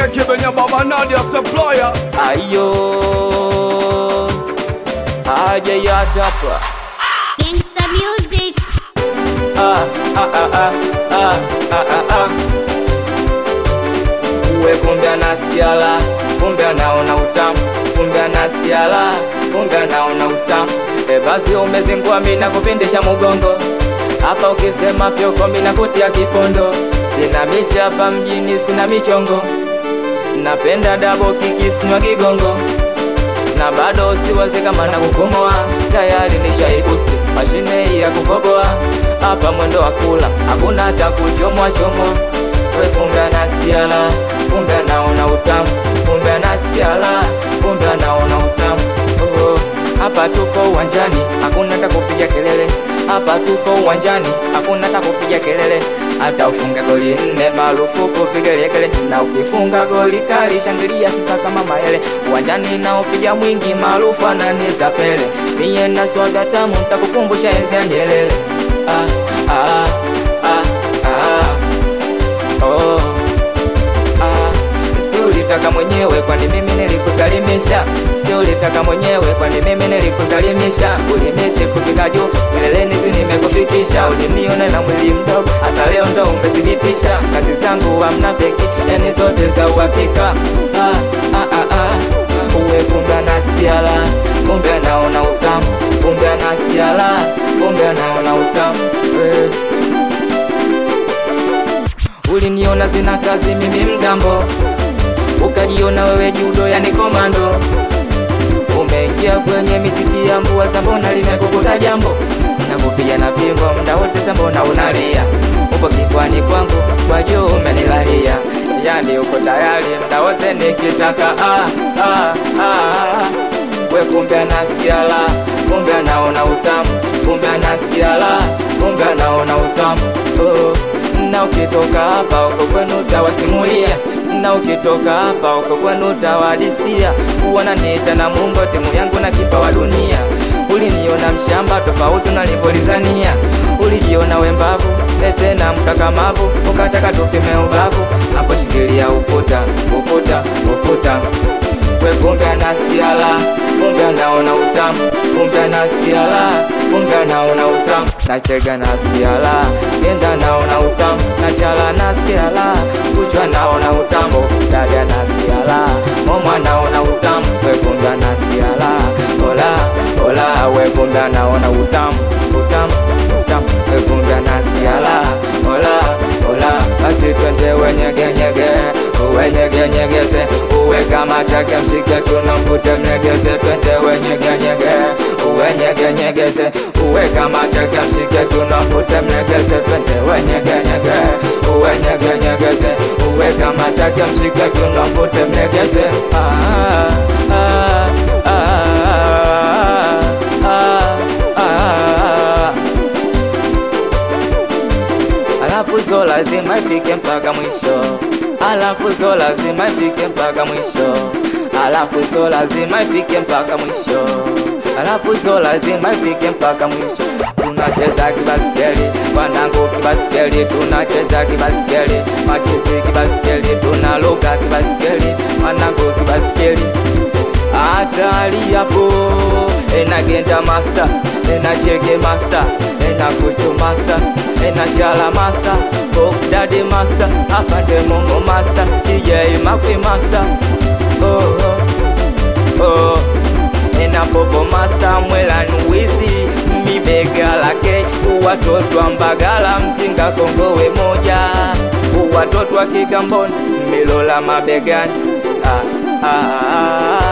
kibenya baba Nadia supplier ayo aje yatapa Gangsta music. ah, ah, ah, ah, ah, ah, ah, ah. uwe kumbe anasikia la kumbe anaona utamu kumbe anasikia la kumbe anaona utamu e basi umezingua mina kupindisha mugongo hapa ukisema fyoko mina kutia kipondo sina misha hapa mjini sina michongo napenda dabo kikisinywa kigongo na bado siwazi kama na kukomoa tayari nishaibusti mashine hii ya kukoboa hapa mwendo wa kula hakuna hata kuchomwa chomwa we kumbe anasikia la kumbe anaona utamu kumbe anasikia la kumbe anaona utamu oh, hapa tuko uwanjani hakuna hata kupiga kelele hapa tuko uwanjani hakuna hata kupiga kelele hata ufunga goli nne marufuku vigelegele na ukifunga goli kali shangilia sisa kama maele uwanjani na upiga mwingi maarufu ananiita pele miye na swaga tamu ntakukumbusha enzi ya Nyerere ah, ah, ah, ah. Oh. Ah, si ulitaka mwenyewe kwani mimi nilikusalimisha si ulitaka mwenyewe kwani mimi nilikusalimisha ulimisi kufika juu mileleni si nimekufikisha uliniona na mwili mdogo hasa leo ndo umethibitisha kazi zangu hamna feki yani zote za uhakika ah, ah, ah, ah. uwe kumbe anasikia la kumbe anaona utamu kumbe anasikia la kumbe anaona utamu eh. Uliniona sina kazi mimi mgambo, ukajiona wewe judo yani komando. Umeingia kwenye miziki ya mbua sambona limekukuta jambo, nakupiga na fimbo mda wote sambona unalia, upo kifuani kwangu kwa juu umenilalia, yani uko tayari mda wote nikitaka ah, ah, ah. We kumbe anasikia la, kumbe anaona utamu, kumbe anasikia la, kumbe anaona utamu oh na ukitoka hapa uko kwenu utawasimulia, na ukitoka hapa uko kwenu utawadisia. Wananiita na Mungu, timu yangu na kipa wa dunia. Uliniona mshamba tofauti nalivyolizania, ulijiona wembavu tena mkakamavu, ukataka tupime ubavu. Hapo shikilia ukuta, ukuta, ukuta we kumbe anasikia la, kumbe anaona utamu, kumbe anasikia la, kumbe anaona utamu, nachega nasikia la, yenda naona utamu, nachala nasikia la, kuchwa naona utamu, dada nasikia la, mama naona utamu, we kumbe anasikia la, ola ola, we kumbe anaona utamu, utamu, utamu, we kumbe anasikia la, ola ola, basi twende wenyegenyege, wenyegenyegeze uwe kama chake mshike tunamvute mlegeze twende wenyegenyege uwenyegenyegeze uwe kama chake mshike tunamvute mlegeze twende wenyegenyege uwenyegenyegeze uwe kama chake mshike tunamvute mlegeze ah, ah, ah, ah, ah. Alafu zo lazima ifike mpaka mwisho alafu zo lazima ifike mpaka mwisho, alafu zo lazima ifike mpaka mwisho, alafu zo lazima ifike mpaka mwisho. Tunacheza kibaskeli wanangu, kibaskeli tunacheza kibaskeli, machizi kibaskeli, tunaluka kibaskeli wanangu, kibaskeli hatari yapo enagenda master enachege master enakuchu master enachala master Daddy master afande momo master DJ makwe master oh, oh, oh. enapopo master mwelani wizi mibega lake watoto ambagala mzinga kongowe moja watoto wa kigamboni milola mabegani ah, ah, ah.